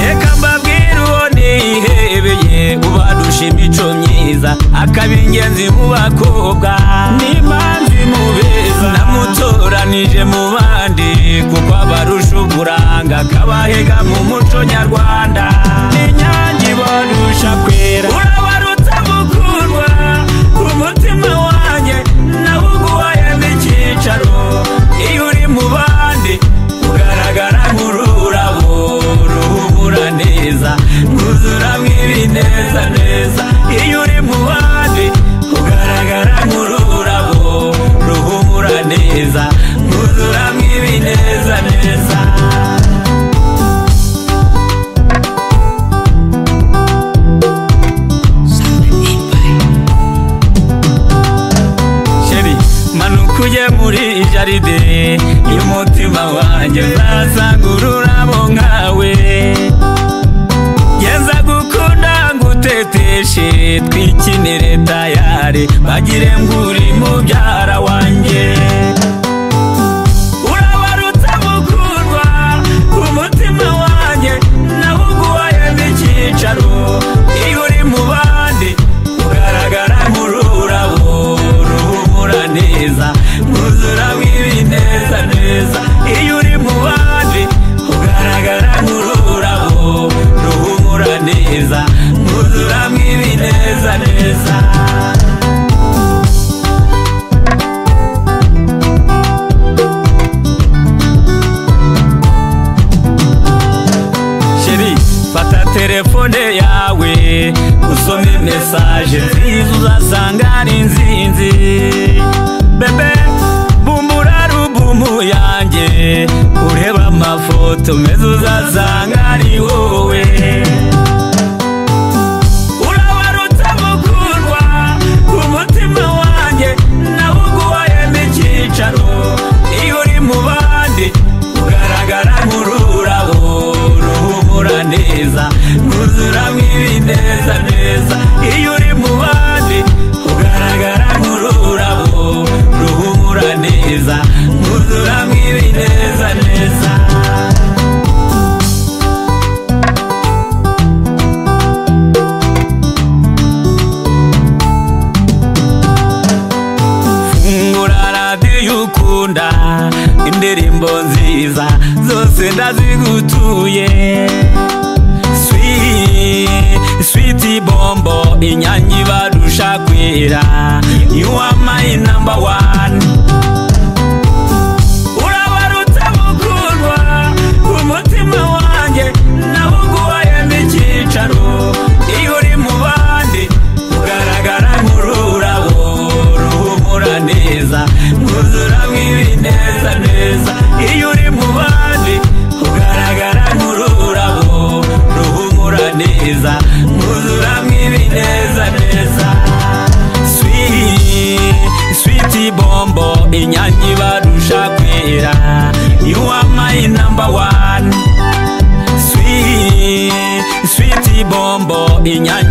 Reka mbabwire ubone yihebeye ubadusha imico myiza akaba ingenzi mu bakobwa n'imanzi mu beza namutoranije mu bandi kuko abarusha uburanga akabahega mu muco nyarwanda n'inyange ibarusha kwera urabarutse mukundwa umutima wanjye nawo uguhaye nk'icyicaro iyo uri mu bandi ugaragara nk'ururabo ruhumura neza mwuzura mw'ibineza neza iyo uri mu bandi ugaragara nk'ururabo ruhumura neza mwuzura mw'ibineza neza sheri manuka ujye muri jaride y'umutima wanjye uzasanga ururabo nkawe geza gukunda nguteteshe twikinire tayari bagire ngo uri mubyara wanjye urabarutse mukundwa umutima wanjye nawo uguhaye nk'icyicaro iyo uri mu bandi ugaragara nk'ururabo ruhumura neza mwuzura mw'ibineza neza iyo uri mu bandi ugaragara nk'ururabo ruhumura neza mwuzura mw'ibineza neza sheri fata telefone yawe usome mesaje nziza uzasanga ari nzinzi bebe bumbura rubumu yanjye ureba amafoto meza uzasanga ari wowe urabarutse mukundwa umutima wanjye nawo uguhaye n'icyicaro iyo uri mu bandi ugaragara nk'ururabo ruhumura neza mwuzura mw'ibineza neza iyo uri mu bandi ugaragara nk'ururabo ruhumura neza mwuzura mw'ibineza neza fungura radiyo ukunda indirimbo nziza zose ndazigutuye Swi- switi bombo inyange ibarusha kwera you are my number one urabarutse mukundwa umutima wanjye nawo uguhaye n'icyicaro iyo uri mu bandi ugaragara nk'ururabo ruhumura neza mwuzura mw'ibineza neza iyo uri mu bandi ugaragara nk'ururabo ruhumura neza mwuzura mw'ibineza neza Swi- switi bombo inyange ibarusha kwera you are my number one Swi- switi bombo inyange